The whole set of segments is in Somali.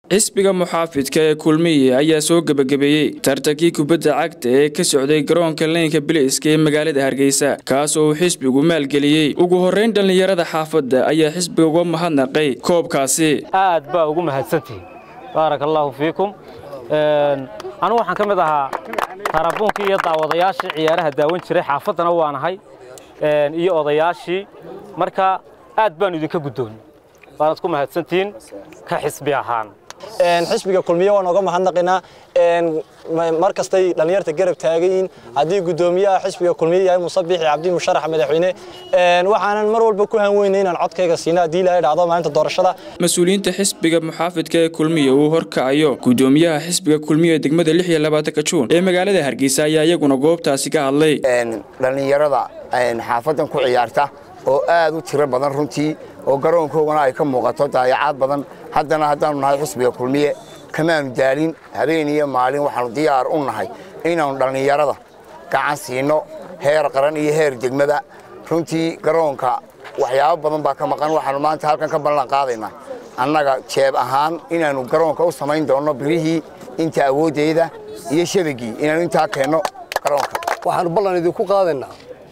xisbiga muxaafidka ee kulmiye ayaa soo gebagabeeyey tartankii kubadda cagta ee ka socday garoonka leynka biliiska ee magaalada hargeysa kaas oo uu xisbigu maalgeliyey ugu horrayn dhallinyarada xaafadda ayaa xisbiga uga mahadnaqay koobkaasi aad baa ugu mahadsantihin baaraka allaahu fiikum anugu waxaan ka mid ahaa tarabuunkii iyo daawadayaashii ciyaaraha daawan jiray xaafaddana waanahay iyo odayaashii marka aad baanu idinka guddoonnay waanaad ku mahadsantihiin ka xisbi ahaan xisbiga kulmiye waan oga mahadnaqaynaa mar kastay dhallinyarta garab taagayiin haddii guddoomiyaha xisbiga kulmiye yahay musabixi cabdi musharax madaxweyne waxaanan mar walba ku hanweynay inaan codkayga siina haddii ilaahay dhacdo maalinta doorashada mas-uuliyiinta xisbiga muxaafidka ee kulmiye uu horkacayo guddoomiyaha xisbiga kulmiye ee degmada lix iyo labaatanka juun ee magaalada hargeysa ayaa iyaguna goobtaasi ka hadlay dhallinyarada xaafadan ku ciyaarta oo aad u tiro badan runtii oo garoonkoogana ay ka muuqato daayacaad badan haddana haddaannu nahay xisbiga kulmiye kamaanu daalin habeen iyo maalin waxaannu diyaar u nahay inaannu dhallinyarada gacan siinno heer qaran iyo heer degmada runtii garoonka waxyaabo badan baa ka maqan waxaannu maanta halkan ka ballan qaadaynaa annaga jeeb ahaan inaannu garoonka u samayn doonno birihii inta awooddeeda iyo shabagii inaannu intaa keenno garoonka waxaannu ballan idinku qaadaynaa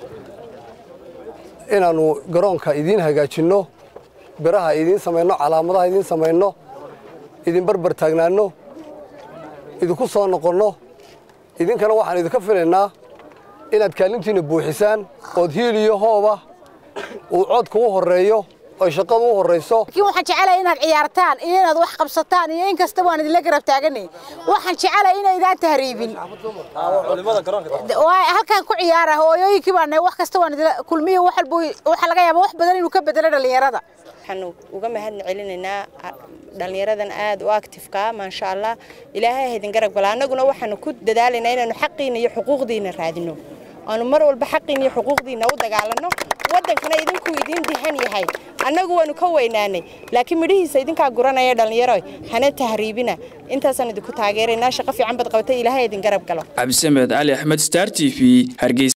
inaannu garoonka idiin hagaajinno biraha idiin samayno calaamadaha idiin samayno idin barbar taagnaanno idinku soo noqonno idinkana waxaan idinka filaynaa inaad kaalintiinna buuxisaan ood hiil iyo hooba uu codka u horreeyo oy shaqadu u horrayso laakiin waxaan jecelahay inaad ciyaartaan iyo inaad wax qabsataan iyo in kasta waan idinla garab taaganay waxaan jecelahay inaydaan tahriibin halkaan ku ciyaara hooyooyinkii baan wax kasta waan idinla kulmiyo wax walba waxa laga yaabaa wax badan inuu ka bedelo dhallinyarada waxaanu uga mahadna celinaynaa dhallinyaradan aad u actifeka maasha allah ilaahay haydin garab gala annaguna waxaanu ku dadaalaynaa inaanu xaqiina iyo xuquuqdiina raadino aanu mar walba xaqiina iyo xuquuqdiina u dagaalanno waddankana idinku idiin dihan yahay annagu waanu ka weynaanay laakiin midhihiisa idinkaa guranaya dhallinyaro hana tahriibina intaasaan idinku taageeraynaa shaqo fiican bad qabatay ilaahay idin garab galo cabdisamed cali axmed star t v hargeysa